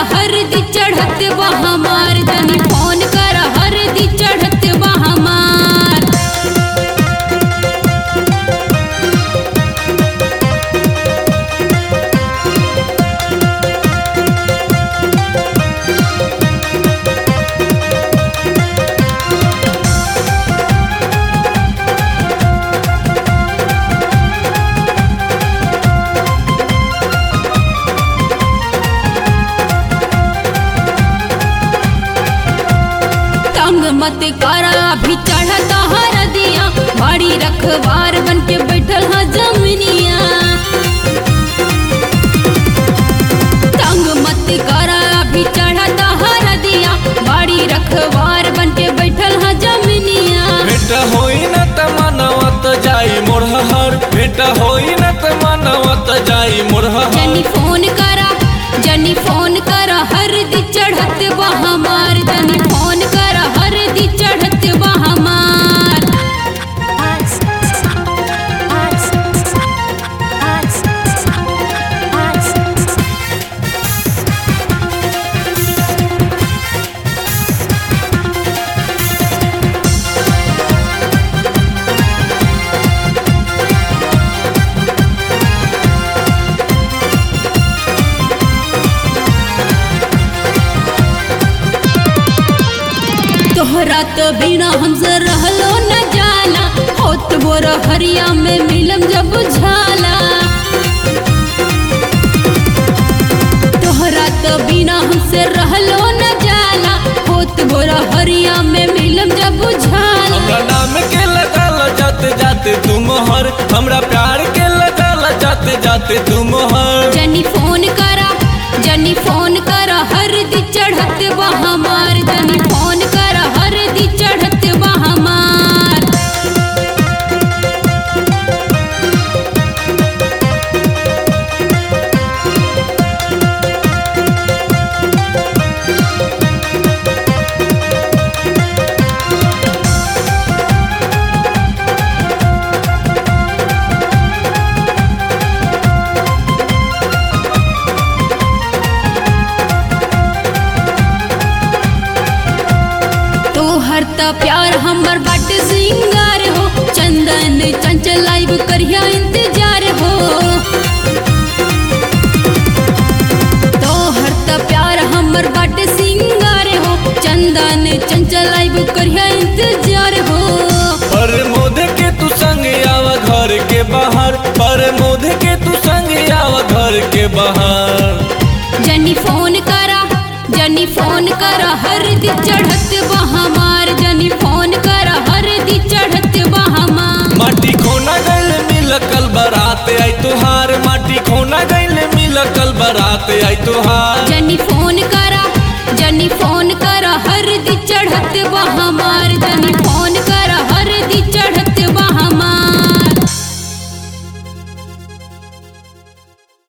हरदी चढ़त बा हमार जनी फोन कर हरदी चढ़त बा हमार तंग मत करा अभी चढ़त हरदिया बड़ी रखवार बन के बैठल ह जमनिया तंग मत करा अभी चढ़त हरदिया बड़ी रखवार बन के बैठल ह जमनिया भेट होई न त मनवत जाई मोरहर भेट होई न त मनवत जाई मोरहर जनी फोन करा जनी फोन करा हरदी चढ़त बा हमार जनी फोन करा हरदी चढ़त बा हमार तोहरा तो बिना हमसे रहलो न जाला होत बोर हरिया में मिलम जब झाला तोहरा तो बिना हमसे रहलो न जाला होत बोर हरिया में मिलम जब झाला हमरा नाम के लगाल जाते जाते तुम हर हमरा प्यार के लगाल जाते जाते तुम हर जनी फोन करा जनी फोन करा हरदी चढ़त बा हमार जनी फोन करा हरदी चढ़त बा हमार तोहर त प्यार हमर बट सिंगार हो चंदन चंचल लाइव करिया इंतजार हो तोहर त प्यार हमर बट सिंगार हो चंदन चंचल लाइव करिया इंतजार हो पर मोद के तू संग आवा घर के बाहर पर मोद के तू संग आवा घर के बाहर जनी फोन करा जनी फोन करा हरदी चढ़त बा हमार जनी फोन करा हरदी चढ़त बा हमार माटी खोना गैल मिल कल बरात आई तुहार माटी खोना गैल मिल कल बरात आई तुहार जनी फोन करा जनी फोन करा हरदी चढ़त बा हमार जनी फोन